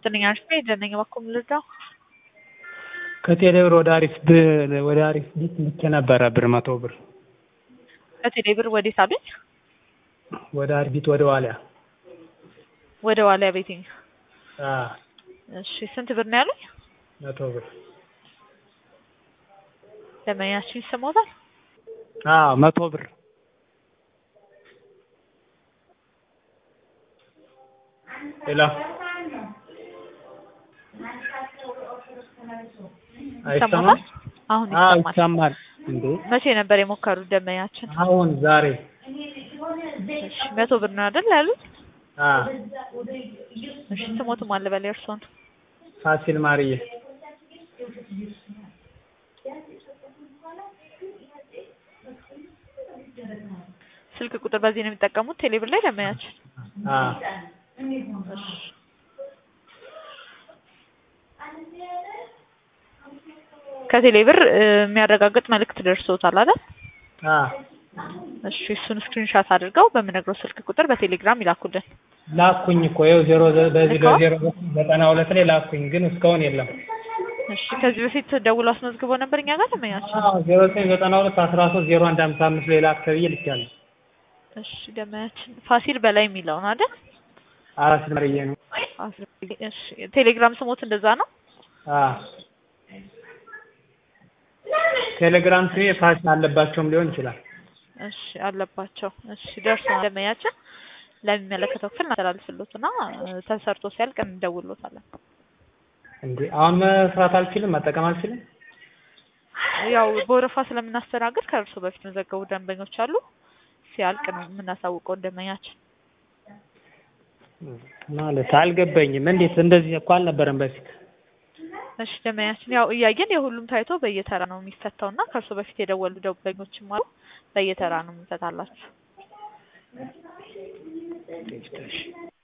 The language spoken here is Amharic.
ይስጥልኝ አርፌ ደነኝ እባክዎ ምን ልርዳው? ከቴሌ ብር ወደ አሪፍ ወደ አሪፍ ቢት ልኬ ነበረ ብር መቶ ብር ከቴሌ ብር ወዴት አሉኝ? ወደ አርቢት ወደ ዋሊያ ወደ ዋሊያ ቤቲንግ። አ እሺ ስንት ብር ነው ያሉኝ? መቶ ብር ደንበኛችን ይሰማዎታል? አዎ መቶ ብር ሄሎ አይሰማም? ይሰማዎታል? አሁን አዎ ይሰማል። ይሰማል። እንዴ መቼ ነበር የሞከሩት ደንበኛችን? አሁን ዛሬ እሺ መቶ ብር ነው አይደል ያሉት? አ እሺ ስሞትም አለ በላይ እርስዎን ፋሲል ማርዬ ስልክ ቁጥር በዚህ ነው የሚጠቀሙት ቴሌ ብር ላይ ደንበኛችን? አ እሺ ከቴሌ ብር እ የሚያረጋግጥ መልእክት ደርሶታል አይደል? አ እሺ እሱን ስክሪንሻት አድርገው በምነግረው ስልክ ቁጥር በቴሌግራም ይላኩልን። ላኩኝ እኮ ይኸው ዜሮ ዘ- በዚህ ልከዋል? በዜሮ ዘጠና ሁለት ላይ ላኩኝ ግን እስካሁን የለም። እሺ ከዚህ በፊት ደውሎ አስመዝግቦ ነበር እኛ ጋር ደንበኛችን? አዎ ዜሮ ዘጠኝ ዘጠና ሁለት አስራ ሶስት ዜሮ አንድ ሀምሳ አምስት ላይ ላክ ተብዬ ልኬያለሁ። እሺ ደንበኛችን ፋሲል በላይ የሚለው ነው አይደል? ፋሲል ማርዬ ነው። ፋሲል እሺ ቴሌግራም ስሞት እንደዛ ነው? አ ቴሌግራም ስሜ ፋሲል አለባቸውም ሊሆን ይችላል። እሺ አለባቸው። እሺ ደርሶናል ደንበኛችን ለሚመለከተው ክፍል እናስተላልፍሎትና እ ተሰርቶ ሲያልቅ እንደውሎታለን። እንዴ አሁን መስራት አልችልም፣ መጠቀም አልችልም። ያው በወረፋ ስለምናስተናግድ ከእርሱ በፊት መዘገቡ ደንበኞች አሉ። ሲያልቅ ነው የምናሳውቀው ደንበኛችን። ማለት አልገባኝም። እንዴት እንደዚህ እኮ አልነበረም በፊት። እሺ ደንበኛችን ያው እያየን የሁሉም ታይቶ በየተራ ነው የሚፈታው እና ከእርሱ በፊት የደወሉ ደንበኞችም አሉ። በየተራ ነው የምንፈታላችሁ።